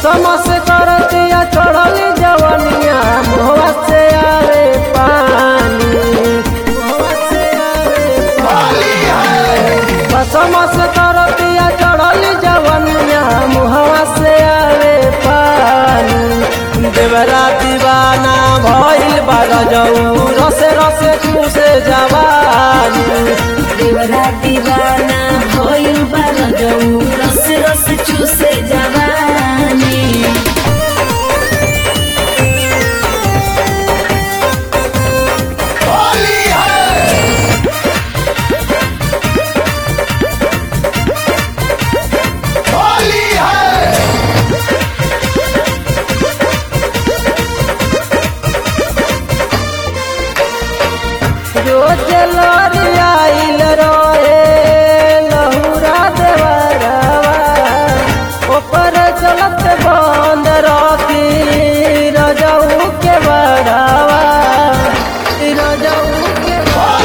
कसम से करतिया चढ़ली जवनिया मुहवा से आवे पानी मुहवा से आवे पानी कसम से करतिया चढ़ली जवनिया मुहवा से आवे पानी देवरा दीवाना भइल बार जाऊ रसे रसे चूसे जवानी देवरा दीवाना भइल बार जऊ रस रस चूसे जवानी जो जलरी आइल रहे लहुरा देवरवा ऊपर चलत बंद रखी रजऊ के बड़ावा रजऊ के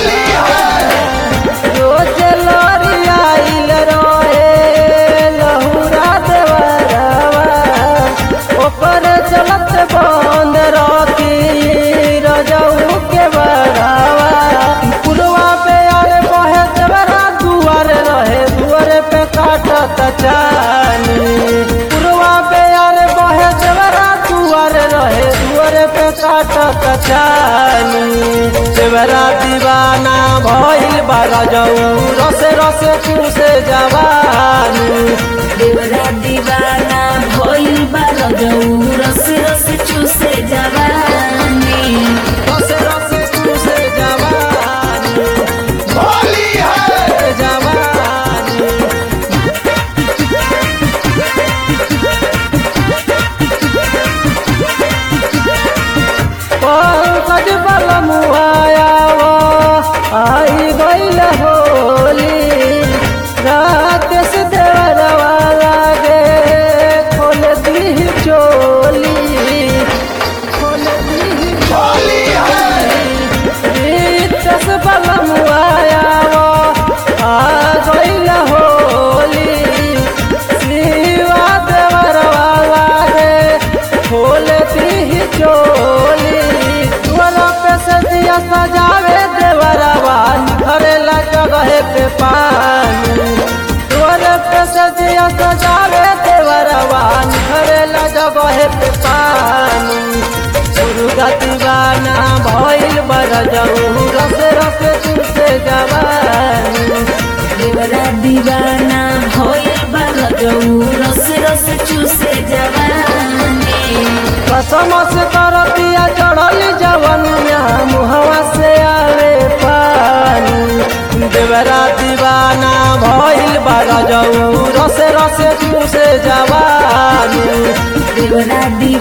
जो जलरी आइल रहे लहुरा देवरवा ऊपर चलत बंद रखी रजऊ के बड़ावा पुलवा पे आए बहे देवरा दुआर रहे दुआरे पे काटत चानी पुलवा पे आए बहे देवरा दुआर रहे दुआरे पे काटत चानी देवरा दीवाना भइल बारा जाऊ रसे रसे चूसे जवानी देवरा दीवाना भइल बार जऊ रस रस चूसे जवानी रसे रसे चूसे जवानी जवानी पंकज बल मुआयावा आई गईल होली रात से देवरवा लागे खोल दी चोली खोल दी रितस बल मुआयावा आ गईल होली शिवा देवरवा लागे खोल दी चोली तुअरा पे सजिया सजावे देवरवा घरेला जगह पे पानी तुअरा पे सजिया सजावे देवरवा घरेला जगह पे पानी दुर्गा दीवाना भइल बर जाऊ रस रस तुसे जवानी देवरा दीवाना भइल बार जऊ रस रस चूसे जवानी कसम से करतिया चढ़ल जवनिया मुहवा से आवे पानी देवरा दीवाना भइल बार जाऊ रसे रसे तुसे जवानी देवरा दी